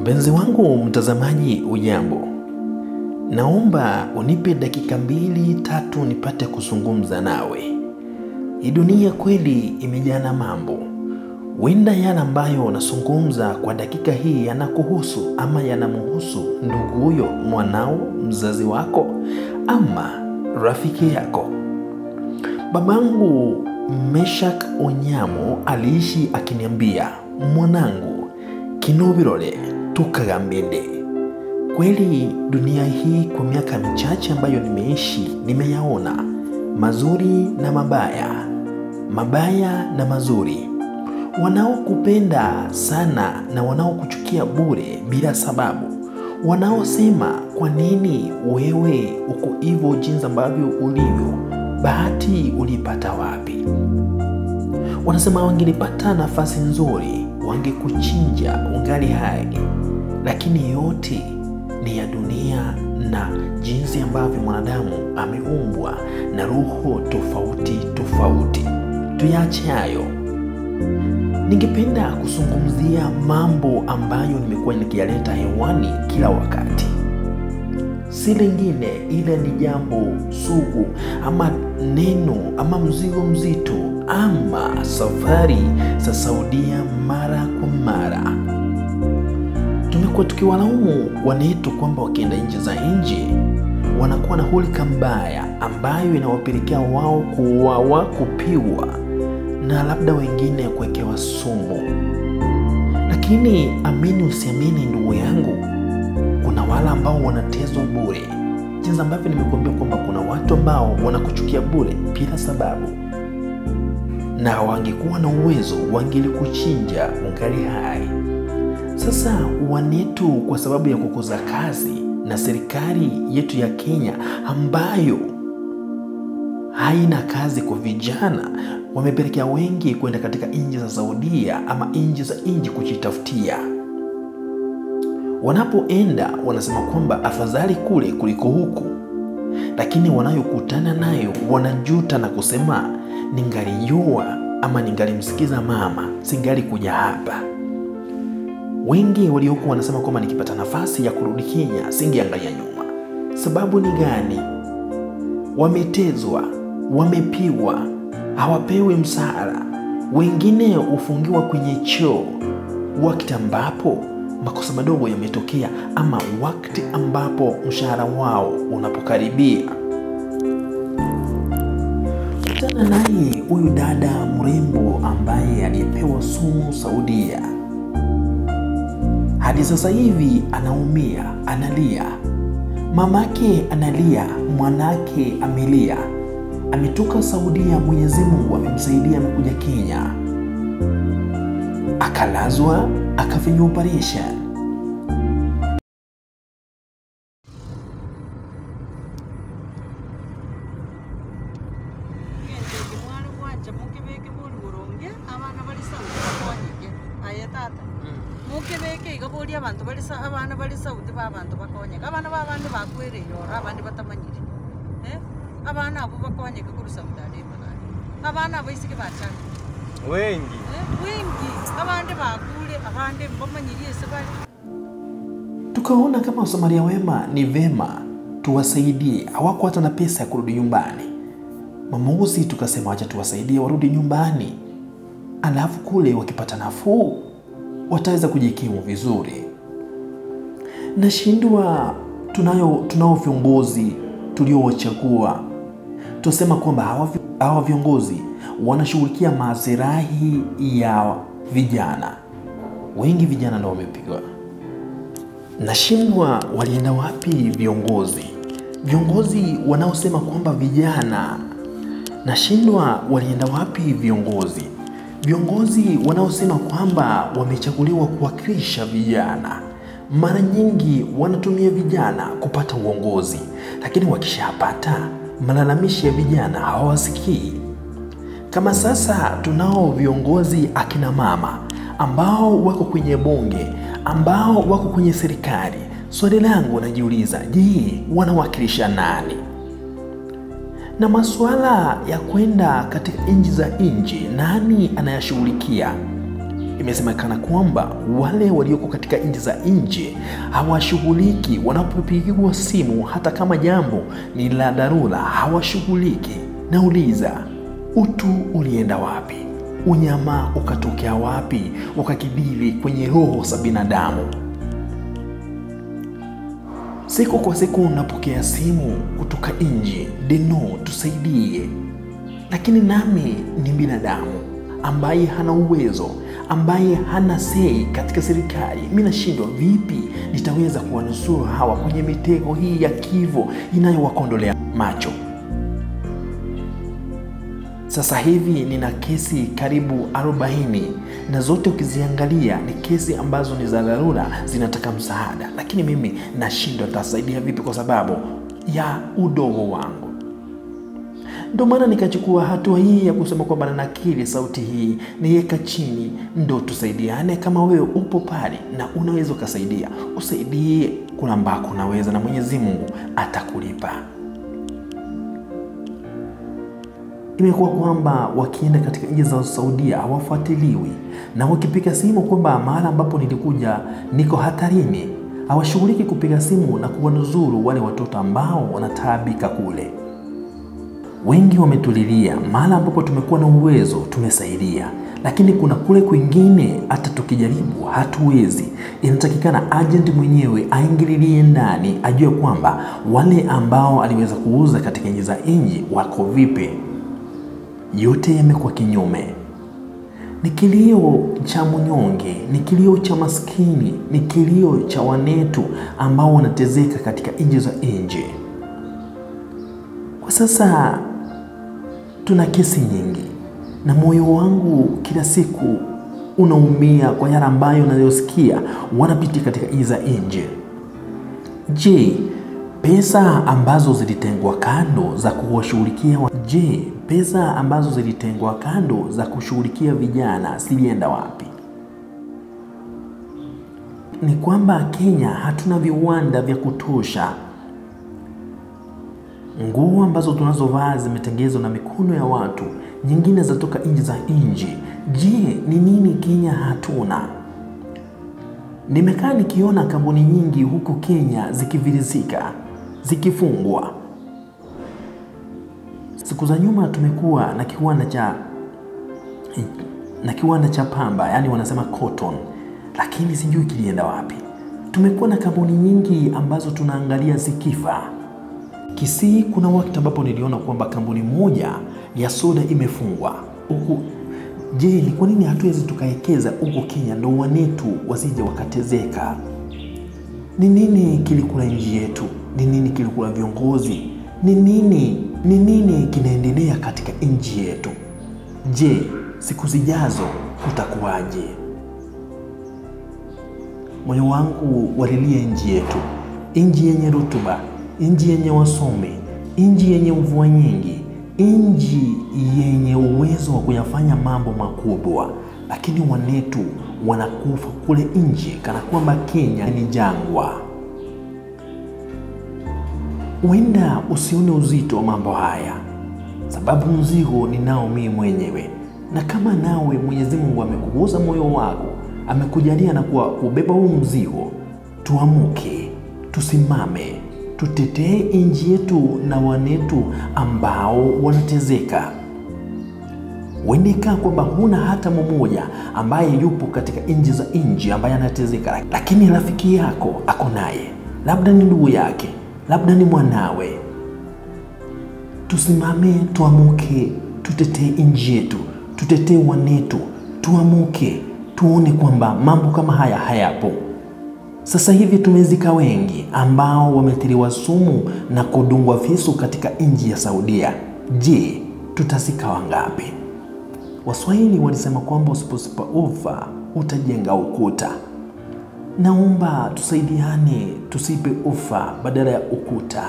Mpenzi wangu mtazamaji, ujambo? Naomba unipe dakika mbili tatu nipate kuzungumza nawe. Hii dunia kweli imejaa na mambo. Wenda yale ambayo unazungumza kwa dakika hii yanakuhusu ama yanamhusu ndugu huyo, mwanao, mzazi wako ama rafiki yako. Babangu Meshak Onyamo aliishi akiniambia, mwanangu, kino birole tukagambende. Kweli dunia hii kwa miaka michache ambayo nimeishi, nimeyaona mazuri na mabaya, mabaya na mazuri, wanaokupenda sana na wanaokuchukia bure bila sababu, wanaosema kwa nini wewe uko hivyo jinsi ambavyo ulivyo, bahati ulipata wapi? Wanasema wangelipata nafasi nzuri wangekuchinja ungali hai, lakini yote ni ya dunia na jinsi ambavyo mwanadamu ameumbwa na roho tofauti tofauti. Tuyache hayo. Ningependa kuzungumzia mambo ambayo nimekuwa nikiyaleta hewani kila wakati, si lingine ile ni jambo sugu ama neno ama mzigo mzito ama safari za Saudia mara kwa mara. Tumekuwa tukiwalaumu wanetu kwamba wakienda nchi za nje wanakuwa na hulika mbaya ambayo inawapelekea wao kuuawa, kupiwa na labda wengine kuwekewa sumu. Lakini amini usiamini, ndugu yangu, kuna wale ambao wanatezwa bure, jinsi ambavyo nimekuambia kwamba kuna watu ambao wanakuchukia bure bila sababu, na wangekuwa na uwezo wangelikuchinja ungali hai. Sasa wanetu, kwa sababu ya kukosa kazi na serikali yetu ya Kenya ambayo haina kazi kwa vijana, wamepelekea wengi kwenda katika nchi za Saudia ama nchi za nje kujitafutia. Wanapoenda wanasema kwamba afadhali kule kuliko huku, lakini wanayokutana nayo wanajuta na kusema, ningalijua ama ningalimsikiza mama, singali kuja hapa. Wengi waliokuwa wanasema kwamba nikipata nafasi ya kurudi Kenya singeangalia nyuma. Sababu ni gani? Wametezwa, wamepiwa, hawapewi msaada. Wengine hufungiwa kwenye choo wakati ambapo makosa madogo yametokea, ama wakati ambapo mshahara wao unapokaribia. Kutana naye huyu dada mrembo ambaye aliyepewa sumu Saudia hadi sasa hivi anaumia, analia. Mamake analia, mwanake amelia. Ametoka Saudia, Mwenyezi Mungu amemsaidia, amekuja Kenya, akalazwa, akafanyiwa operation. ngendege mwari gwanje mukibeke bori boronge abana bari sauti bakonyeke aye tata mukibeke iga bori abantu bari sa abana bari sauti ba abantu bakonyeka abana babandi bakwereire ora abandi batamanyire eh abana abo bakonyeka kuri sauti arema nani abana abo isike bachana wengi eh wingi abandi bakule abandi bamanyirie se bari Tukaona kama Wasamaria wema ni vema tuwasaidie. Hawako hata na pesa ya kurudi nyumbani. Mamuuzi tukasema wacha tuwasaidie warudi nyumbani, alafu kule wakipata nafuu wataweza kujikimu vizuri. Nashindwa, tunayo tunao viongozi tuliowachagua, tunasema kwamba hawa vi- hawa viongozi wanashughulikia maslahi ya vijana. Wengi vijana ndio wamepigwa Nashindwa walienda wapi viongozi, viongozi wanaosema kwamba vijana. Nashindwa walienda wapi viongozi, viongozi wanaosema kwamba wamechaguliwa kuwakilisha vijana. Mara nyingi wanatumia vijana kupata uongozi, lakini wakishapata malalamishi ya vijana hawawasikii. Kama sasa tunao viongozi akina mama ambao wako kwenye bunge, ambao wako kwenye serikali. Swali langu najiuliza, je, wanawakilisha nani? Na masuala ya kwenda katika nchi za nje, nani anayashughulikia? imesemekana kwamba wale walioko katika nchi za nje hawashughuliki wanapopigiwa simu, hata kama jambo ni la dharura, hawashughuliki. Nauliza, utu ulienda wapi? Unyama ukatokea wapi? Ukakidhiri kwenye roho za binadamu. Siku kwa siku napokea simu kutoka nje, Deno, tusaidie. Lakini nami ni binadamu ambaye hana uwezo, ambaye hana sei katika serikali. Mi nashindwa vipi nitaweza kuwanusuru hawa kwenye mitego hii ya kivo inayowakondolea macho. Sasa hivi nina kesi karibu 40 na zote ukiziangalia ni kesi ambazo ni za dharura, zinataka msaada, lakini mimi nashindwa tasaidia vipi kwa sababu ya udogo wangu. Ndio maana nikachukua hatua hii ya kusema kwamba nanakili sauti hii niweka chini, ndo tusaidiane. Kama wewe upo pale na unaweza ukasaidia, usaidie kuna ambako unaweza, na Mwenyezi Mungu atakulipa. Imekuwa kwamba wakienda katika nchi za Saudia hawafuatiliwi, na wakipiga simu kwamba mahala ambapo nilikuja niko hatarini, hawashughuliki kupiga simu na kuwanuzuru wale watoto ambao wanataabika kule. Wengi wametulilia mahala ambapo tumekuwa na uwezo tumesaidia, lakini kuna kule kwingine hata tukijaribu hatuwezi. Inatakikana agent mwenyewe aingililie ndani, ajue kwamba wale ambao aliweza kuuza katika nchi za nje wako vipi. Yote yamekuwa kinyume. Ni kilio cha mnyonge, ni kilio cha maskini, ni kilio cha wanetu ambao wanatezeka katika nchi za nje. Kwa sasa tuna kesi nyingi, na moyo wangu kila siku unaumia kwa yale ambayo nayosikia wanapitia katika nchi za nje. Je, pesa ambazo zilitengwa kando za kuwashughulikia wa... je, pesa ambazo zilitengwa kando za kushughulikia vijana zilienda wapi? Ni kwamba Kenya hatuna viwanda vya kutosha. Nguo ambazo tunazovaa zimetengenezwa na mikono ya watu, nyingine zatoka nchi za nje. Je, ni nini Kenya hatuna? Nimekaa nikiona kampuni nyingi huku Kenya zikivirizika, zikifungwa. Siku za nyuma tumekuwa na kiwanda cha na kiwanda cha pamba, yaani wanasema cotton, lakini sijui kilienda wapi. Tumekuwa na kampuni nyingi ambazo tunaangalia zikifa. Kisii kuna wakati ambapo niliona kwamba kampuni moja ya soda imefungwa huku. Je, ni kwa nini hatuwezi tukawekeza huko Kenya ndo wanetu wasije wakatezeka? Ni nini kilikula nchi yetu? Ni nini kilikula viongozi? Ni nini ni nini kinaendelea katika nchi yetu? Je, siku zijazo kutakuwaje? Moyo wangu walilia nchi yetu, nchi yenye rutuba, nchi yenye wasomi, nchi yenye mvua nyingi, nchi yenye uwezo wa kuyafanya mambo makubwa, lakini wanetu wanakufa kule nje kana kwamba Kenya ni jangwa. Huenda usione uzito wa mambo haya, sababu mzigo ninao mimi mwenyewe, na kama nawe Mwenyezi Mungu amekugusa moyo wako, amekujalia na kuwa kubeba huu mzigo, tuamuke, tusimame, tutetee nchi yetu na wanetu ambao wanatezeka. Huendekaa kwamba huna hata mmoja ambaye yupo katika nchi za nje ambaye anatezeka, lakini rafiki yako ako naye, labda ni ndugu yake, labda ni mwanawe. Tusimame, tuamuke, tutetee nchi yetu, tutetee wanetu, tuamuke, tuone kwamba mambo kama haya hayapo. Sasa hivi tumezika wengi ambao wametiliwa sumu na kudungwa visu katika nchi ya Saudia. Je, tutazika wangapi? Waswahili walisema kwamba usiposipa ufa utajenga ukuta. Naomba tusaidiane, tusipe ufa badala ya ukuta.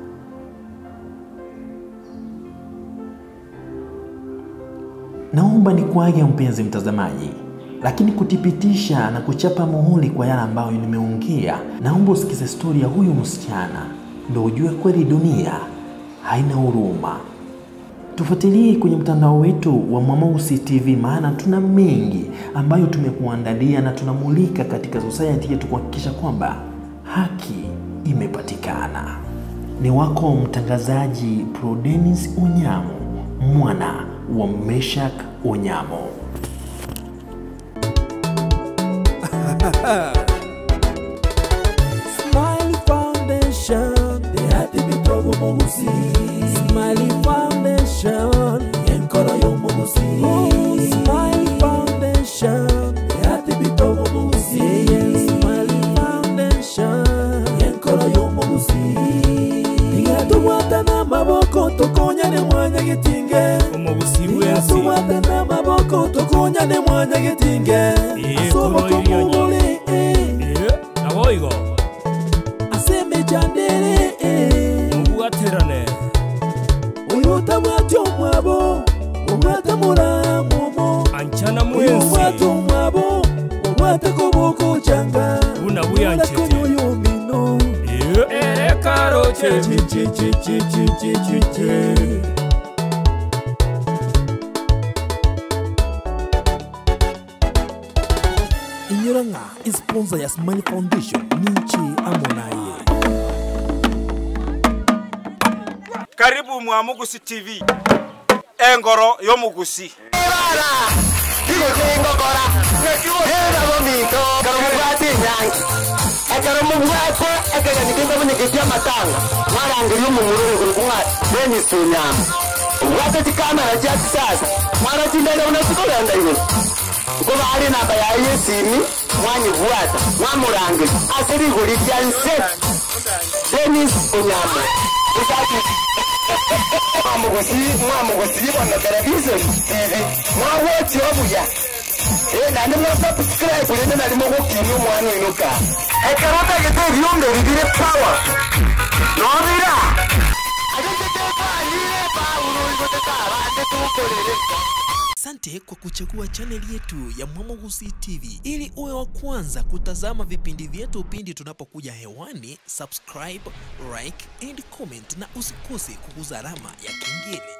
Naomba nikuage mpenzi mtazamaji, lakini kutipitisha na kuchapa muhuri kwa yale ambayo nimeongea, naomba usikize stori ya huyu msichana ndo ujue kweli dunia haina huruma. Tufuatilie kwenye mtandao wetu wa Mwamausi TV, maana tuna mengi ambayo tumekuandalia na tunamulika katika society yetu kuhakikisha kwamba haki imepatikana. Ni wako mtangazaji Prodenis Onyamo, mwana wa Meshak Onyamo. Smiley Foundation, the hati bitogo mogusi. Smiley Foundation, yenkora yo mogusi. Oh, Smiley Foundation, the hati bitogo mogusi. Yeah, Smiley Foundation, yenkora yo mogusi. Igatubwata n'amaboko tukonyane mwanya gitinge. omubusi bwensi Igatubwata n'amaboko tukonyane mwanya gitinge. Iye, Asoboka kono iliyo nyi. kumubuli, eh. naboigo aseme jandere eh. mubwaterane uyuta mwati omwabo omwata mulamumo ancana uyu mwata mwensi omwabo omwata koboko canga Buna buyanchete. yomino erekaroche inyura nga isponsor ya smile foundation ninchi amonaye karibu mwamugusi tv engoro y'omugusi ekero mubwate ekeganyikinga bunyikitia matanga mwarangiria omumurungu kumwa denis onyama obwate chikamera chia kisasa mwarachindere unasikolenda iwe nkobari namba yaye yesimi mwanyibwata mwamurangiri ase rigori ria nse denis onyama Usaki. mwamugusi mwamugusi bono television tv mwawochi obuya Eh, nandi mwasubscribe rinde nari mugukinya omwana oino ka ekero tagete ebionge bibire power nobira ate tetekanire paulo igotetabande tukorere Asante kwa kuchagua chaneli yetu ya Mwamogusi TV ili uwe wa kwanza kutazama vipindi vyetu pindi tunapokuja hewani. Subscribe, like and comment, na usikose kuguza alama ya kengele.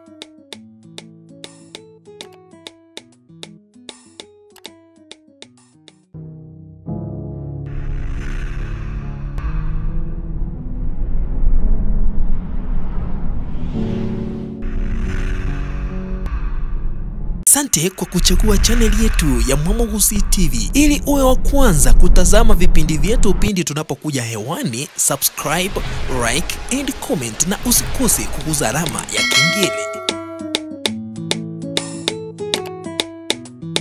Asante kwa kuchagua chaneli yetu ya Mwamogusi TV ili uwe wa kwanza kutazama vipindi vyetu pindi tunapokuja hewani. Subscribe, like and comment, na usikose kuguza alama ya kengele.